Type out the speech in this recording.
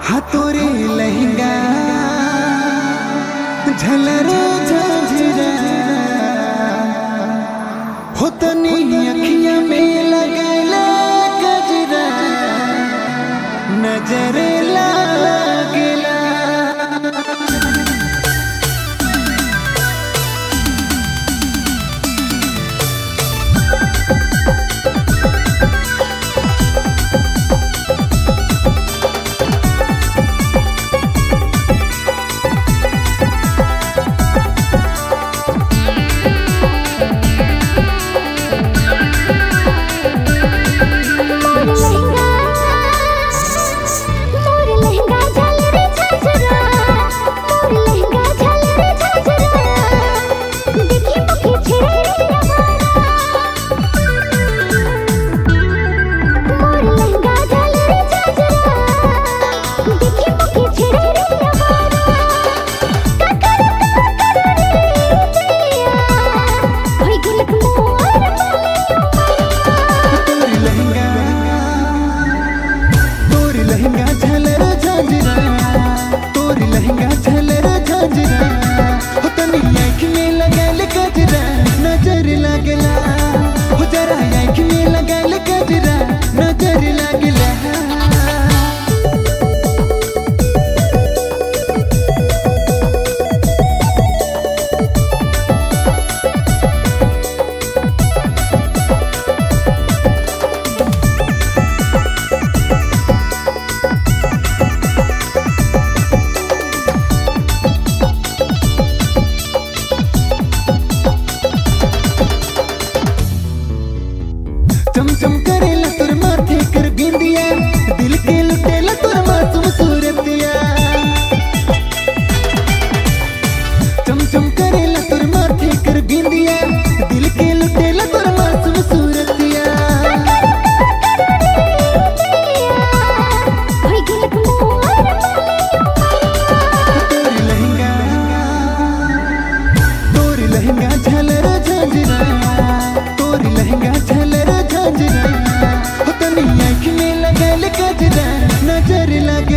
हातोरे लहंगा झलरो झंझरा हो तनी अखियां में लगैला गजरा नजर लागेला मोर लहंगा मोर लहंगा झलरे झझरा मोर लहंगा झलरे झझरा देखी मुखी छेड़े मोर लहंगा झलरे झझरा देखी मुखी छेड़े होई गुलक मोर तोरी लहंगा तोरी लहंगा झलर झांझरा तोरी लहंगा झलर झांझरा हो तनी आँख में लगल गजरा नजर लागला हो जरा आँख में लगल गजरा नजर लागला चमचम करेला तोर माथे कर बिंदिया दिल के लुटेला तोर मासूम सूरतिया चमचम करेला तोर माथे कर बिंदिया दिल के लुटेला तोर मासूम सूरतिया होई गुलक मोर तोरी लहंगा तोरी लहंगा झलर झांझरा तोरी लहंगा झलर झांझरा हो तनी आँख में लगल गजरा नजर लग